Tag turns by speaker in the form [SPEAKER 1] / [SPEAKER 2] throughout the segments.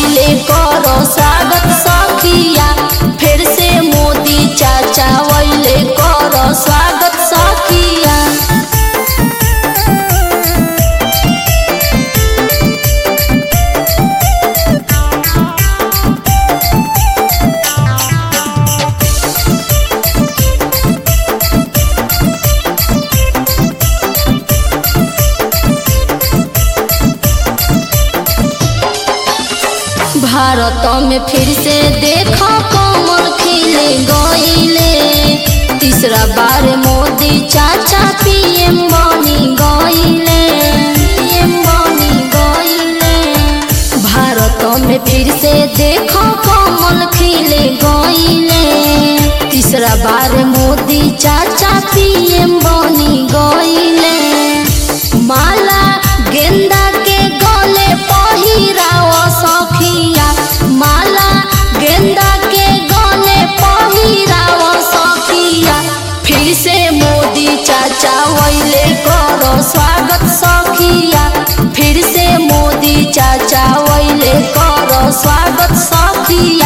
[SPEAKER 1] वैले करो स्वागत सखिया फिर से मोदी चाचा वैले करो स्वागत सखिया भारत में फिर से देखो कमल खिले गईले तीसरा बार मोदी चाचा पीएम बनी गईले पीएम बनी गईले भारत में फिर से देखो कमल खिले गईले तीसरा बार मोदी चाचा पीएम बनी गईले माला गेंदा के गले पहिराव सखिया माला गेंदा के गले पहिराव सखिया फिर से मोदी चाचा वैले करो स्वागत सखिया फिर से मोदी चाचा वैले करो स्वागत सखिया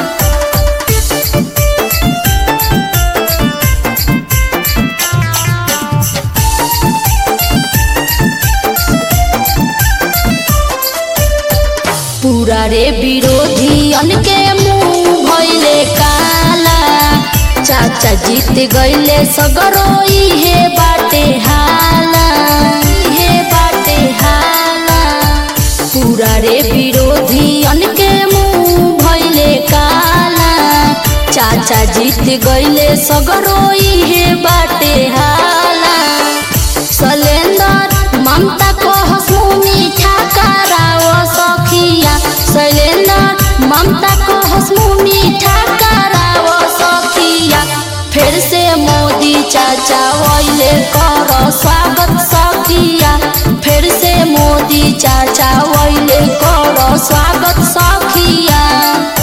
[SPEAKER 1] पूरा रे विरोधियन के मुंह भइले काला चाचा जीत गइले सगरो इहे बाटे हाला इहे बाटे हाला पूरा रे विरोधियन के मुंह भइले काला चाचा जीत गइले सगरो इहे बाटे हाला सलेंदर ममता को हंसू मीठा कराव सखिया सलेंदर ममता को हंसू मीठा कराव सखिया फिर से मोदी चाचा वैले कर स्वागत सखिया फिर से मोदी चाचा वैले कर स्वागत सखिया